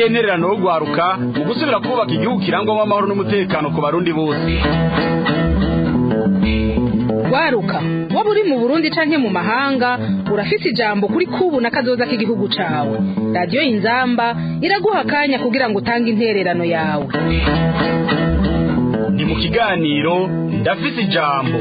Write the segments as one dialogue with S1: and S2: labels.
S1: niyo ntererano yo guharuka mu gusubira kubaka igihugu kirangwamo amahoro n'umutekano ku barundi bose
S2: waruka waba uri mu burundi canke mu mahanga urafise ijambo kuri kubu na kazoza k'igihugu cawe radiyo inzamba iraguha akanya kugira ngo utange intererano yawe
S1: ni mu kiganiro ndafise ijambo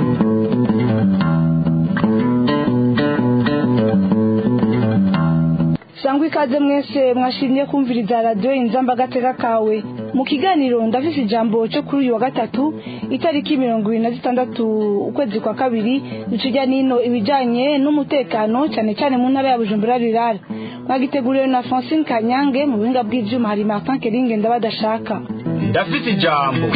S3: sangwa ikaze mwese mwashimye kumviriza radiyo inzamba agateka kawe mu kiganiro ndafise ijambo cyo kuri uyu wa gatatu itariki mirongo ibiri na zitandatu ukwezi kwa kabiri ducijya nino ibijyanye n'umutekano cyane cyane mu ntara ya bujumbura rirara mwagiteguriwe na francine kanyange mu buhinga bw'ibyuma hari martin keringe ndabadashaka
S1: ndafise ijambo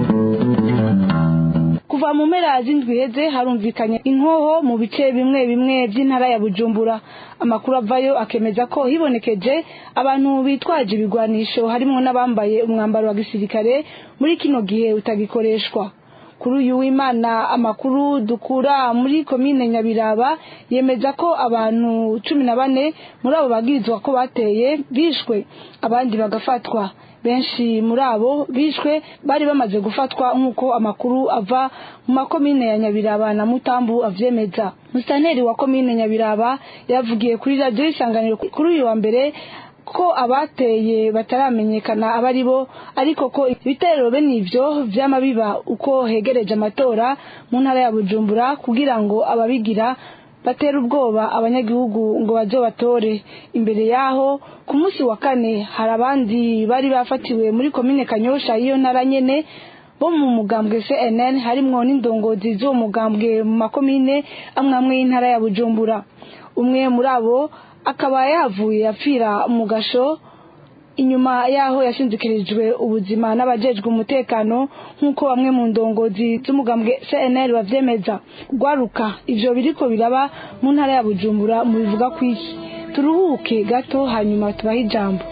S3: kuva mu mpera z'indwi heze harumvikanye inkoho mu bice bimwe bimwe by'intara ya bujumbura amakuru avayo akemeza ko hibonekeje abantu bitwaje ibigwanisho harimo n'abambaye umwambaro wa gisirikare muri kino gihe utagikoreshwa kuri uyu w'imana amakuru dukura muri komine nyabiraba yemeza ko abantu cumi na bane muri abo babwirizwa ko bateye bishwe abandi bagafatwa benshi muri abo bishwe bari bamaze gufatwa nk'uko amakuru ava mu makomine ya nyabiraba na mutambu avyemeza musitanteri wa komine nyabiraba yavugiye kuri radiyo isanganiro kuri uyu wa mbere ko abateye bataramenyekana aba ari bo ariko ko ibitero bene ivyo vyama biba uko hegereje amatora mu ntara ya bujumbura kugira ngo ababigira batera ubwoba abanyagihugu ngo baze batore imbere yaho ku munsi wa kane hari abandi bari bafatiwe muri komine kanyosha y'iyo ntara nyene bo mu mugambwe cnn harimwo n'indongozi z'uwo mugambwe mu makomine amwe amwe y'intara ya bujumbura umwe muri abo akaba yavuye apfira mu gasho inyuma yaho yashinzikirijwe ubuzima n'abajejwe umutekano nk'uko bamwe mu ndongozi z'umugambwe cnl bavyemeza gwaruka ivyo biriko biraba mu ntara ya bujumbura mu bivuga kw'iki turuhuke gato hanyuma tubahe ijambo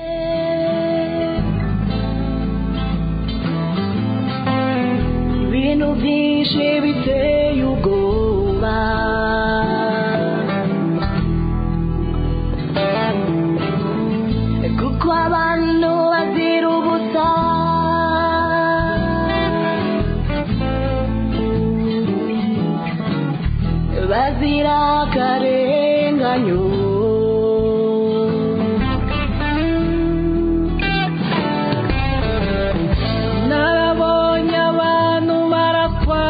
S4: ibintu byinshi biteye ubwoba kuko abantu bazira ubusa bazira akarenganyo narabonye abantu barakwa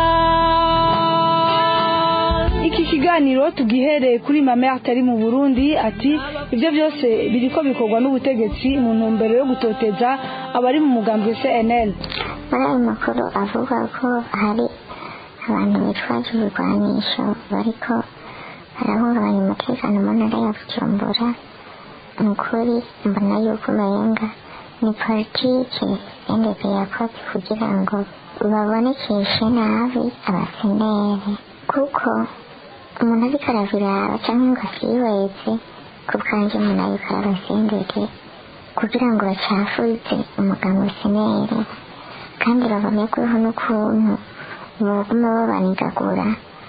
S3: iki kiganiro tugihereye kuri mame atari mu burundi ati ibyo byose biriko bikorwa n'ubutegetsi mu ntumbero yo gutoteza abari mu mugambwe cnl
S5: muri ayo makuru avuga ko hari abantu bitwaje ibigwanisho bariko barahungabanya umutekano mu ntara ya bujumbura ni ukuri mbona yuko umenga ni politike ndende yakoze kugira ngo babonekeshe nabi abaseneri kuko umuntu ariko arabiraba cyangwa ngo avyihweze ku bwanjye umuntu ariko arabasendere kugira ngo bacafuze umuganga seneri kandi babonerweho n'ukuntu baguma babanigagura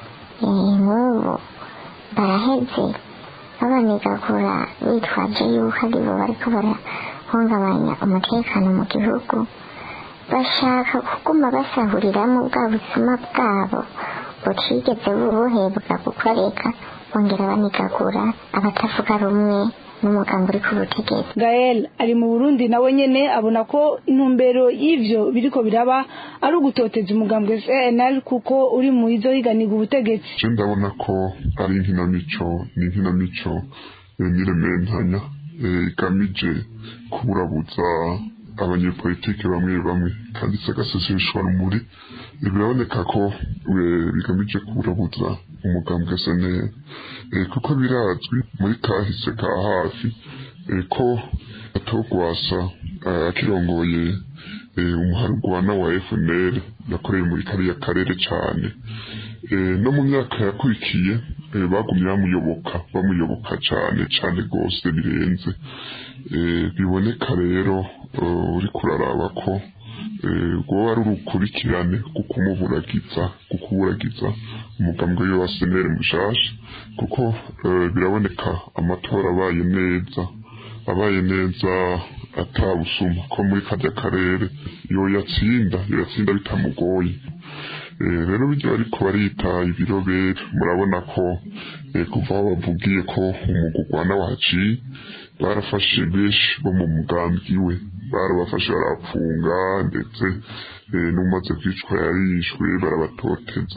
S5: nk'ubu baraheze babanigagura bitwaje yuko ari bo bariko barahungabanya umutekano mu gihugu bashaka kuguma basahuriramo bwa buzima bwabo butigeze buhebwa gukoreka bongera banigagura abatavuga rumwe n'umugambi uri ku butegetsi
S3: gael ari mu burundi nawe nyene abona ko intumbero y'ivyo biriko biraba ari ugutoteza umugambwe cnl kuko uri mu izo higanirwa ubutegetsi
S6: je ndabona ko ari inkinamico ni inkinamico eh, n'irementanya eh, igamije kuburabuza abanyepolitike bamwe bamwe kandi sagaseseshwa rumuri Eh, biraboneka ko eh, bigamije kuburabuza umugambwe seneye kuko birazwi muri kahise ka hafi eh, ko atogwasa eh, akirongoye eh, umuharugwana wa FNL yakoreye muri kariya karere cane Eh, no mu myaka yakurikiye eh, bagumye bamuyoboka bamuyoboka cane cane rwose birenze Eh, biboneka rero eh, uriko uraraba ko eh, rwoba ari urukurikirane rwo kumuburagiza kukuburagiza umugambwe we wa senere mushasha kuko eh, biraboneka amatora abaye neza abaye neza atabusuma ko muri karya karere yoyatsinda yoyatsinda bitamugoye rero bijya ariko barita ibirobere murabona ko kuva aho bavugiye ko umwuga urwana waciye barafashe benshi bo mu mugambi we barabafashe barapfunga ndetse n'umaze kwicwa yarishwe barabatoteza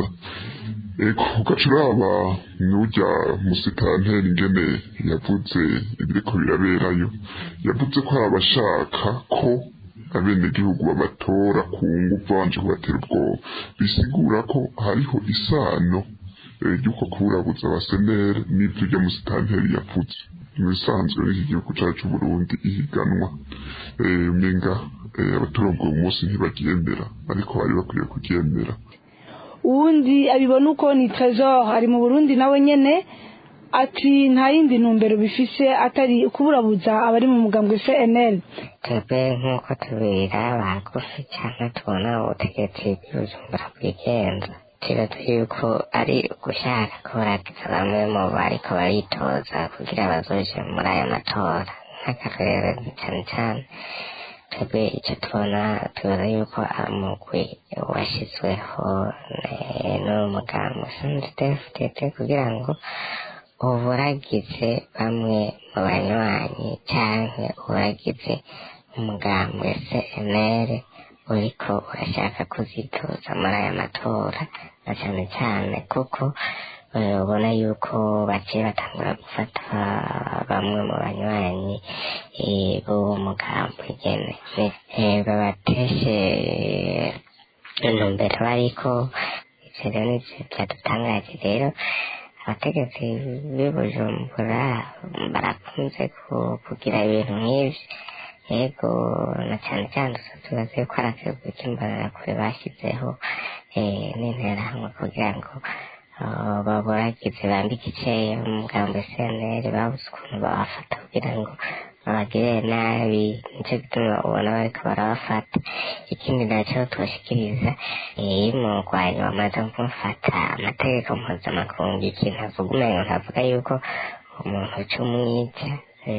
S6: ugaca uraba n'ujya musitanteri ingene yavuze ibiriko biraberayo yavuze ko hari abashaka ko abenegihugu babatora ku ngufu babanje kubatera ubwoba bisigura ko hariho isano ry'uko kuburabuza abasenere n'ibyo ujya musitanteri yavuze mu bisanzwe n'iki gihugu cyacu Burundi ihiganwa umenga abaturage uwo munsi ntibaryemera ariko bari bakwiye kuryemera
S3: uwundi abibona uko ni trezor ari mu burundi nawe nyene ati nta yindi ntumbero bifise atari ukuburabuza abari mu mugambwe cnl
S7: twebwe nk'uko tubira bagufi cyane tubona ubutegetsi bw'ubujumbura bwigenza turazi yuko ari ugushaka kuburagiza bamwe mu bariko baritoza kugira bazoje muri ayo matora nk'akarere cyane cyane twebwe icyo tubona tubona yuko umugwi washyizweho n'umugambi usanzwe udafite kugira ngo uburagize bamwe mu banywanyi cyangwa uburagize umugambwe cnr uriko urashaka kuzitoza muri aya matora na cyane cyane kuko ubona yuko baciye batangura gufata bamwe mu banywanyi b'uwo mugambi nyene babateshe intumbero bariko ivyo rero nivyo vyadutangaje rero abategetsi b'i bujumbura barakunze kugira ibintu nk'ivyo yego na cyane cyane tubaze yuko ari akego k'imbonerakure bashyizeho n'interahamwe kugira ngo baburagize bambike iceye umugambi cnr babuze ukuntu babafata kugira ngo babagirire nabi nicyo gituma ubona bariko barabafata ikindi nacyo tubashikiriza iyo umurwanyi wamaze kumufata amategeko mpuzamakungu ikintu avuga umengo ntavuga yuko umuntu c'umwica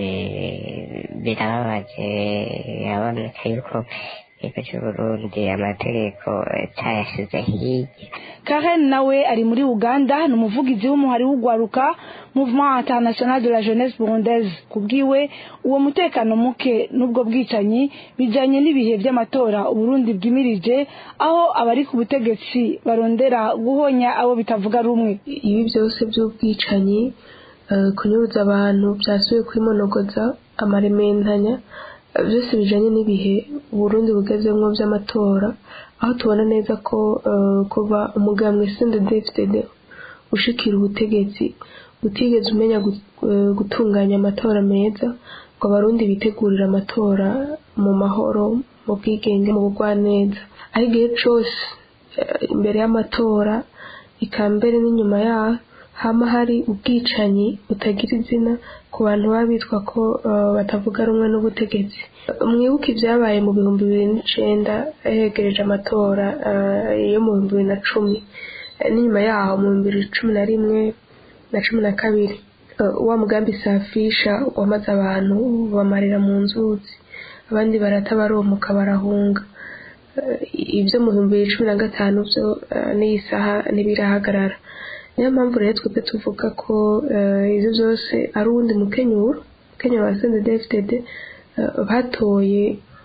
S7: birababaje biraboneka yuko igihugu cy'uburundi amategeko cyayashize hirya
S3: karen nawe ari muri uganda ni umuvugizi w'umuhari w'ugwaruka mouvement international de la jeunesse burundaise kubwiwe uwo mutekano muke n'ubwo bwicanyi bijanye n'ibihe by'amatora uburundi bwimirije aho abari ku butegetsi barondera guhonya abo bitavuga rumwe
S8: ibi byose by'ubwicanyi kunyuruza abantu byasubiye kwimonogoza amarementanya byose bijanye n'ibihe uburundi bugezemwo by'amatora aho tubona neza ko kuva umugambwe sndefd ushikira ubutegetsi utigeze umenya gutunganya amatora meza ngo abarundi bitegurire amatora mu mahoro mu bwigenge mu bugwaneza aho igihe cose imbere y'amatora ikambere n'inyuma yaho hama hari ubwicanyi butagira izina ku bantu baba bitwa ko batavuga rumwe n'ubutegetsi mwibuke ibyabaye mu bihumbi bibiri n'icenda hegereje amatora yo mu bihumbi bibiri na cumi n'inyuma yaho mu bihumbi bibiri cumi na rimwe na cumi na kabiri wa mugambi safisha wamaze abantu bamarira mu nzuzi abandi barata baromuka barahunga ibyo mu bihumbi bibiri cumi na gatanu byo n'iyi saha ntibirahagarara niyo mpamvu rero twebwe tuvuga ko ibyo byose ari uwundi mukenyuro mukenyuro wa sendedefitede batoye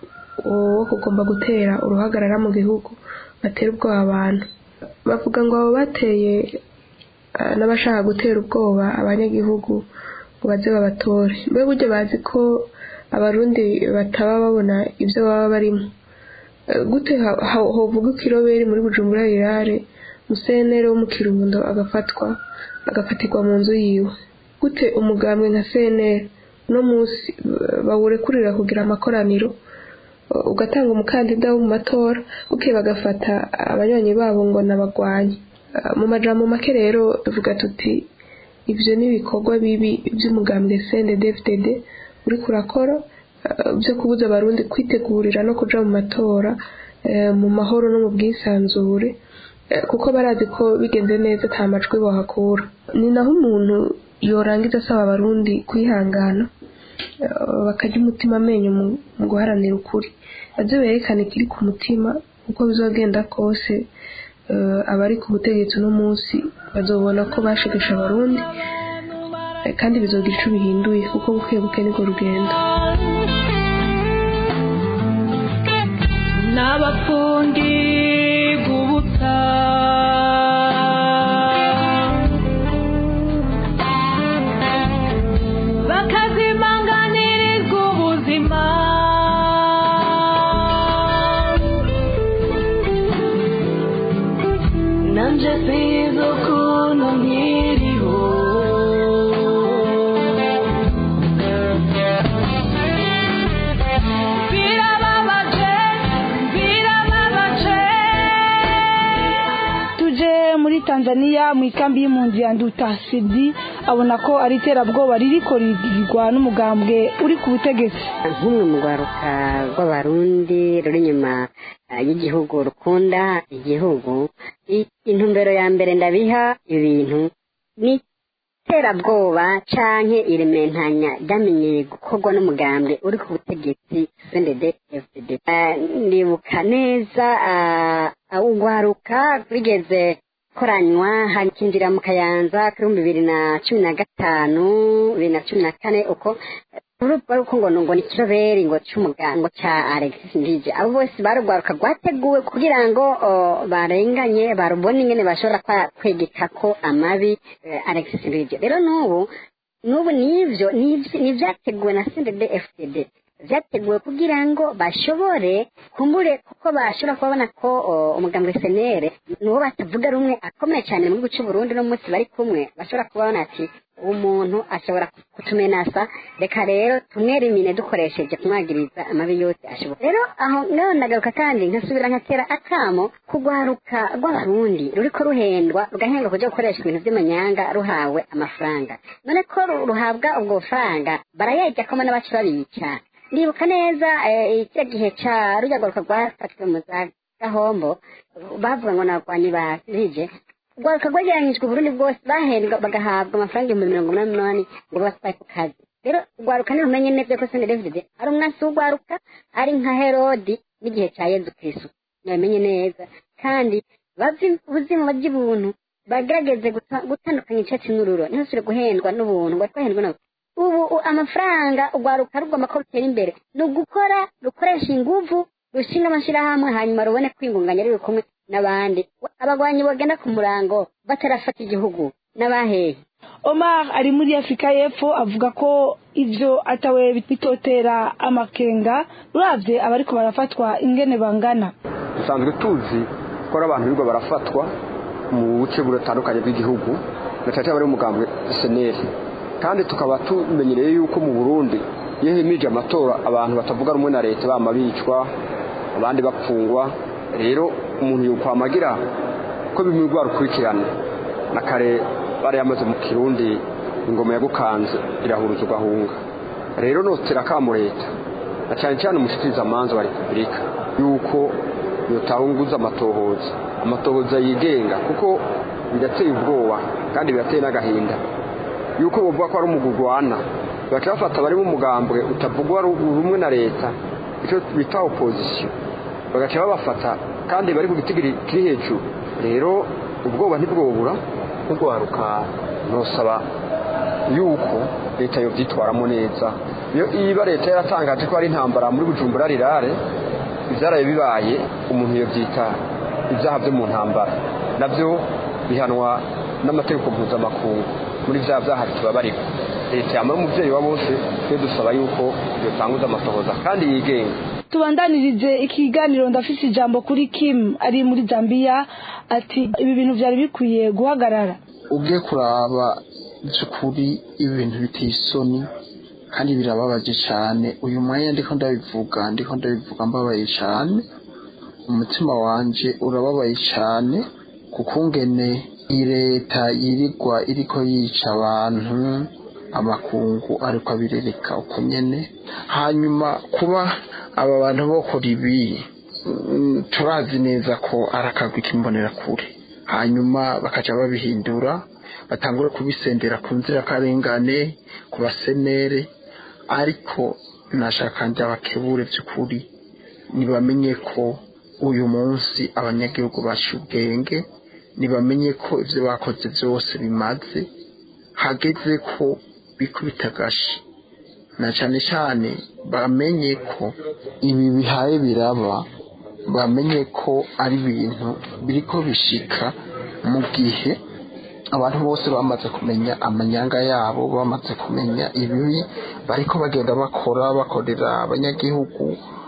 S8: wo kugomba gutera uruhagarara mu gihugu batera ubwoba abantu bavuga ngo abo bateye n'abashaka gutera ubwoba abanyagihugu ngo baze babatore mbe burya bazi ko abarundi bataba babona ibyo baba barimo gute hovuga ko iroberi muri bujumbura rirare musenere wo mu kirundo agafatwa agafatirwa mu nzu yiwe gute umugambwe nka senere uno munsi bawurekurira kugira amakoraniro ugatanga umukandida wo mu matora buke bagafata abanywanyi babo ngo nabagwanye mu majambo make rero tuvuga tuti ibyo ni ibikorwa bibi by'umugambwe CNDD-FDD uri kurakora byo kubuza abarundi kwitegurira no kuja mu matora mu mahoro no mu bwisanzure kuko barazi ko bigenze neza nta majwi bahakura ni naho umuntu yorangiza asaba abarundi kwihangana bakarya umutima amenyo mu guharanira ukuri baze berekane ikiri ku mutima uko bizogenda kose abari ku butegetsi uno munsi bazobona ko bashegesha abarundi kandi bizogira icyo bihinduye kuko buke buke niko rugenda
S4: n'abapfungirwa ubuta bakazimanganirizwa ubuzima nanje sinzi ukuntu nkiriho birababaje birababaje
S3: tuje muri tanzania mu ikambi y'impunzi ya nduta sidi abona ko ari iterabwoba ririko rigirwa n'umugambwe uri ku butegetsi
S9: nk'umwe mu rwaruka rw'abarundi ruri inyuma eh, y'igihugu rukunda igihugu i- intumbero ya mbere ndabiha ibintu ni iterabwoba canke irementanya ryamenyeye gukorwa n'umugambwe uri ku butegetsi CNDD FDD Eh, ndibuka neza ah, ah, urwaruka rwigeze koranywa hakinjira mu kayanza kuri bibiri na cumi na gatanu bibiri na cumi na kane uko urupfu ruko ngo ngo ni ikiroberi ngo cy'umugango cya Alexis Ndije abo bose barugwaruka rwateguwe kugira ngo o, barenganye barubone ingene bashobora kwa- kwegeka ko amabi eh, Alexis Ndije rero n'ubu n'ubu nivyo nivyo- nivyateguwe na CNDD FDD vyateguwe kugira ngo bashobore kumbure kuko bashobora kubabona ko o, umugambwe senere nuwo batavuga rumwe akomeye cyane mu gihugu cy'u Burundi no munsi bari kumwe bashobora kubabona ati umuntu ashobora kutumenasa reka rero tumwerimine dukoresheje kumwagiriza amabi yose ashoboka rero aho ngaho ndagaruka kandi nkasubira nkatera akamo kugwaruka rw'abarundi ruriko ruhendwa rugahendwa kuja gukoresha ibintu vy'amanyanga ruhawe amafaranga none ko ru- ruhabwa ubwo bufaranga barayarya koma n'abacu babica ndibuka neza eh, kiriya gihe ca rujya rwaruka rwafatiwe mu za gahombo bavuga ngo nabagwanyi ba rije urwaruka rwegeranyijwe uburundi bwose bahendwa bagahabwa amafaranga ibihumbi mirongo umunani n'umunani ngo batwaye ku kazi rero urwaruka ntirumenye neza ko sende david ari umwasi w'urwaruka ari nka herodi n'igihe cya yezu kristo ntibabimenye neza kandi bave ubuzima bajya ubuntu bagerageze guta- gutandukanya icyatsi n'ururo ntihasubire guhendwa n'ubuntu ngo twahendwe nabo ubu u- amafaranga urwaruka rugomba ko rutera imbere ni ugukora rukoresha inguvu rushinga amashyirahamwe hanyuma rubone kwingunganya ruri kumwe n'abandi abagwanyi bagenda ku murango batarafata igihugu n'abahehe
S3: omar ari muri afurika y'epfo avuga ko ibyo atawe bitotera amakenga uravye abariko barafatwa ingene bangana
S10: dusanzwe tuzi ko ari abantu birirwa barafatwa mu buce butandukanye bw'igihugu na cyane cyane bari mu mugambwe seneri kandi tukaba tumenyereye yuko mu burundi iyo himije amatora abantu batavuga rumwe na leta bama bicwa abandi bapfungwa rero umuntu yokwamagira ko bimwe rukurikirana na kare bari yamaze mu kirundi ingoma yagukanze irahuruza ugahunga rero notera akamu leta na cyane cyane umushikirizamanza wa repubulika yuko yotahunguza amatohoza amatohoza yigenga kuko birateye ubwoba kandi birateye n'agahinda yuko bavuga ko ari umugurwana baca bafata abari mu mugambwe utavugwa ru- rumwe na leta icyo bita opozisiyo bagaca babafata kandi bari ku giti kiri kiri hejuru rero ubwoba ntibwobura nk'urwaruka ntusaba yuko leta yobyitwaramo neza iyo iba leta yaratangaje ko hari intambara muri bujumbura rirare ibyaraye bibaye umuntu yobyita ibyaha byo mu ntambara nabyo bihanwa n'amategeko mpuzamakungu muri bya byaha bitubabarira leta yamara umubyeyi wa bose twe dusaba yuko yotanguza amatohoza kandi yigenga
S3: tubandanirize ikiganiro ndafise ijambo kuri kim ari muri zambia ati ibi bintu byari bikwiye guhagarara
S11: ubwe kuraba by'ukuri ibintu biteye isoni kandi birababaje cyane uyu mwanya ndiko ndabivuga ndiko ndabivuga mbabaye cyane umutima wanje urababaye cyane kuko ngene iyi leta yirirwa iriko yica abantu amakungu ariko abirereka uko nyene hanyuma kuba aba bantu bokora ibi mm, turazi neza ko ari akagwi k'imbonerakure hanyuma bakaca babihindura batangure kubisendera ku nzirakarengane ku basenere ariko nashaka njya bakebure by'ukuri ntibamenye ko uyu munsi abanyagihugu baciye ubwenge ntibamenye ko ibyo bakoze byose bimaze hageze ko bikubita agashi na cyane cyane bamenye ko ibi bihaye biraba bamenye ko ari ibintu biriko bishika mu gihe abantu bose bamaze kumenya amanyanga yabo bamaze kumenya ibibi bariko bagenda bakora bakorera abanyagihugu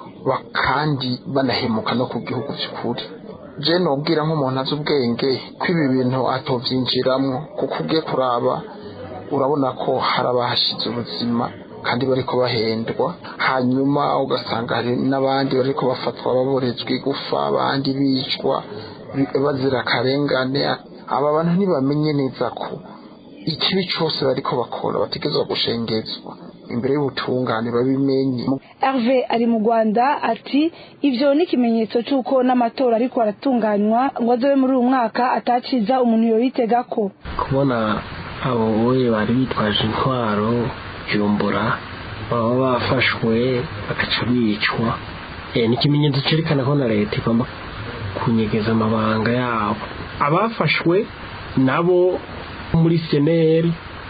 S11: kandi banahemuka no ku gihugu cy'ukuri je nobwira nk'umuntu azi ubwenge ko ibi bintu atovyinjiramwo kuko ugiye kuraba urabona ko hari abahashize ubuzima kandi bariko bahendwa hanyuma ugasanga hari n'abandi bariko bafatwa baborejwe igufa abandi bicwa bazira akarengane aba bantu ntibamenye neza ko ikibi cyose bariko bakora bategerezwa gushengezwa imbere y'ubutungane babimenye
S3: Herve ari mu Rwanda ati ivyo ni ikimenyetso cy'uko n'amatora ariko aratunganywa ngo azobe muri uyu mwaka ataciza umuntu yoyitega ko
S12: kubona abo boye bari bitwaje intwaro jumbura baba bafashwe bagaca bicwa ni ikimenyetso cyerekana ko na leta igomba kunyegeza amabanga yabo abafashwe nabo muri seneri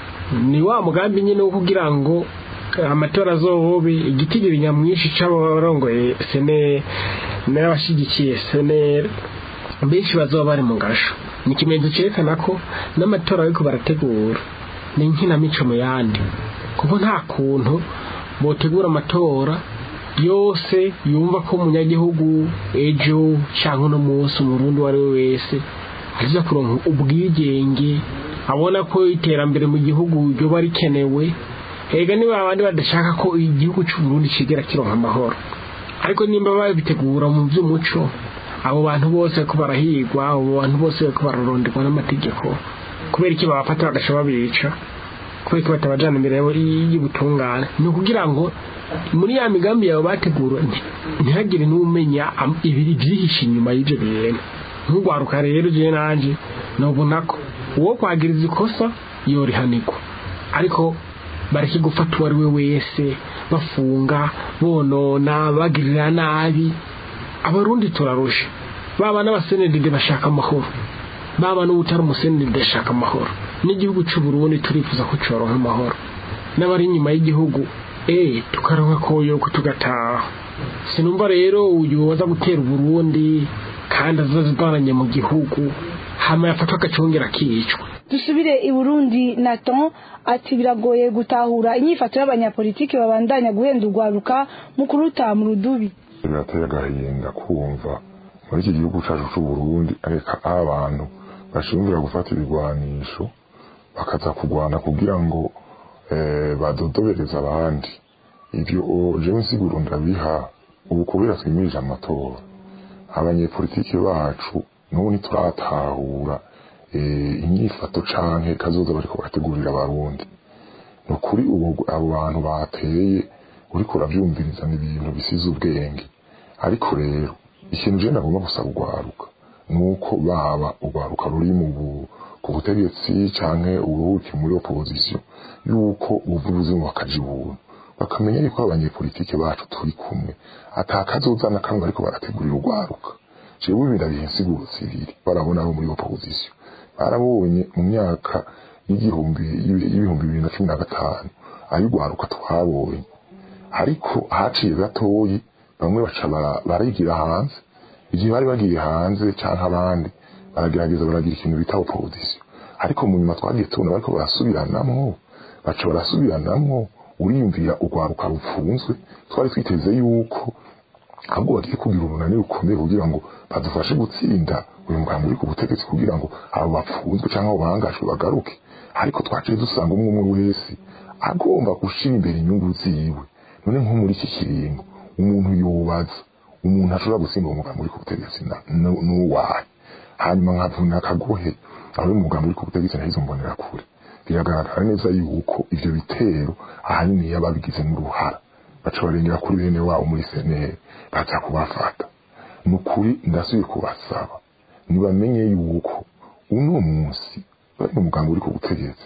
S12: ni wa mugambi nyine wo kugira ngo amatora azobe igitigiri nyamwinshi c'abarongoye seneri n'abashyigikiye seneri benshi bazoba bari mu gasho ni ikimenyetso cyerekana ko n'amatora ariko barategura ni inkinamico mu yandi kuko nta kuntu botegura amatora yose yumva ko umunyagihugu ejo cyangwa uno munsi umurundi uwo ari we wese aza kuronka ubwigenge abona ko iterambere mu gihugu ryoba rikenewe hega niba abandi badashaka ko igihugu cy'uburundi kigera kironka amahoro ariko nimba babitegura mu by'umuco abo bantu bose ko barahigwa abo bantu bose ko bararonderwa n'amategeko kubera iki babafata bagaca babica kubera ko batabajana imbere y'ubutungane ni ukugira ngo muri ya migambi yawe bategura ntihagire n'umenya ibiri byihishe inyuma y'ibyo bintu nk'urwaruka rero ugiye nanjye nubona ko uwo kwagiriza ikosa yorihanirwa ariko bareke gufata uwo ari we wese bafunga bonona bagirira nabi abarundi turarusha baba n'abasenedide bashaka amahoro baba n'ubutari umusenedide ashaka amahoro n'igihugu cy'uburundi turifuza ko cyoronka amahoro n'abari inyuma y'igihugu eh tukaronka koyoko tugataha sinumva rero uyu waza gutera uburundi kandi azazivanye mu gihugu hama yafatwa agacongera akicwa
S3: dusubire i burundi naton ati biragoye gutahura inyifato y'abanyapolitiki babandanya guhenda urwaruka mu kuruta mu rudubi
S6: birateye agahinda kumva muri iki gihugu cyacu cy'uburundi areka abantu bashimvira gufata ibigwanisho bakaza kurwana kugira ngo badodobereza abandi ibyo jewe nsiguro ndabiha ubu kubera twimirije amatora abanyepolitiki bacu n'ubu ntituratahura inyifato canke kazoza bariko barategurira abarundi ni ukuri ubu abo bantu bateye uriko uravyumviriza ni ibintu bisize ubwenge ariko rero ikintu je nagomba gusaba urwaruka ni uko baba urwaruka ruri mu ku butegetsi canke uruhuki muri opposition yuko ubuvuzi mu bakaja ubuntu bakamenya yuko abanyepolitike bacu turi kumwe atakazoza na kamwe ariko barategurira urwaruka jewe birabihe insiguro zibiri barabona abo muri opposition barabonye mu myaka y'igihumbi y'ibihumbi bibiri na cumi na gatanu ay'urwaruka twabonye ariko haciye gatoyi bamwe baca barigira hanze igihe bari bagiye hanze cyangwa abandi baragerageza baragira ikintu bita opposition ariko mu nyuma twagiye tubona bariko barasubiranamwo baca barasubiranamwo uriyumvira urwaruka rupfunzwe twari twiteze yuko ahubwo bagiye kugira urunani rukomeye kugira ngo badufashe gutsinda uyu mugambi uri ku butegetsi kugira ngo abo bapfunzwe cyangwa abo bangajwe bagaruke ariko twaciye dusanga umwe umwe wese agomba gushira imbere inyungu ziwe none nko muri iki kiringo umuntu yobaza umuntu ashobora gutsinda uwo mugambi uri ku butegetsi n'uwahe hanyuma nkavuna akagohe aho uyu mugambi uri ku butegetsi nahizo mbonera kure biragaragara neza yuko ivyo bitero ahanini yababigizemo uruhara baca barengera kuri bene wabo muri seneri baza kubafata ni ukuri ndasubiye kubasaba ntibamenye yuko uno munsi bari mu mugambi uri ku butegetsi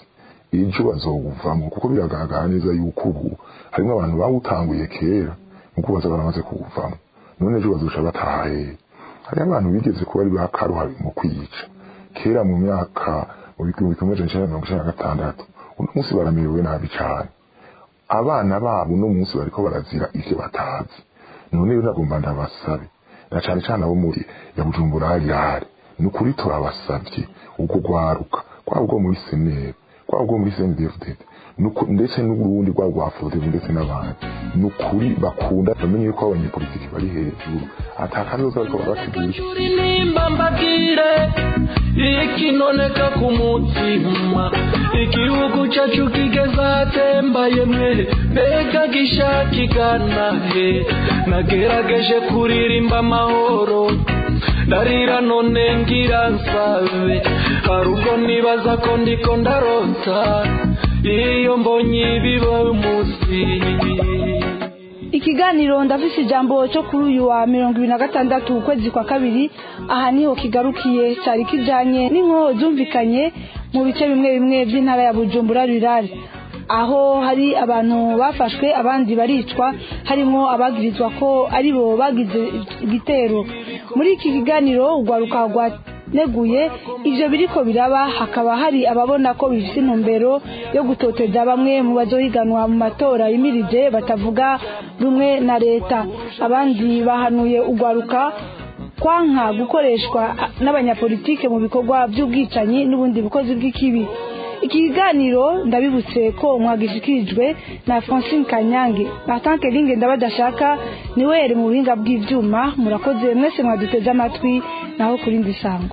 S13: ejo bazowuvamo kuko biragaragara neza yuko ubu harimo abantu bawutanguye kera nuko baza baramaze kuwuvamo none ejo bazoca bataha hehe hariho abantu bigeze kuba ari bakaruhari mu kwiyica kera mu myaka mu bihumbi kimwe amajana icenda na mirongo icenda na gatandatu uno munsi baramerewe nabi cane abana babo uno munsi bariko barazira ivyo batazi none rero nagomba ndabasabe na cane cane abo muri ya bujumbura harihari ni ukuri turabasavye ubwo rwaruka kwaba ubwo muri senere kwaba ubwo muri sendefudede ndetse n'uburundi rwaba rwa fodebu ndetse n'abandi ni ukuri bakunda bamenye yuko abanyepolitiki bari hejuru atakazoza bariko barabategereje
S4: nimba mbabwire ikinoneka ku mutima igihugu cyacu kigeze ahatembaye mwe mbega gishakigana he nagerageje kuririmba amahoro ndarira none ngira nsabe hari ubwo nibaza ko ndiko ndarota iyo mbonye ibiba munsi
S3: ikiganiro ndafise ijambo cyo kuri uyu wa mirongo ibiri na gatandatu ukwezi kwa kabiri aha niho kigarukiye cyari kijanye n'inkoho zumvikanye mu bice bimwe bimwe by'intara ya bujumbura rirari aho hari abantu bafashwe abandi baricwa harimo abagirizwa ko aribo bagize igitero muri iki kiganiro urwaruka rwaneguye ivyo biriko biraba hakaba hari ababona ko bifite intumbero yo gutoteza bamwe mu bazohiganwa mu matora yimirije batavuga rumwe na leta abandi bahanuye urwaruka kwanka gukoreshwa n'abanyapolitike mu bikorwa by'ubwicanyi n'ubundi bukozi bw'ikibi iki kiganiro ndabibutse ko mwagishikirijwe na francine kanyange batanke linge ndabadashaka niwe yari mu buhinga bw'ivyuma murakoze mwese mwaduteze amatwi naho kurindi sango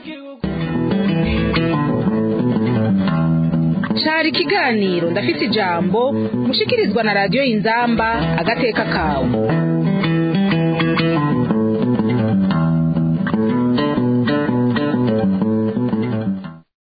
S2: cari ikiganiro ndafite ijambo mushikirizwa na radiyo inzamba agateka kawe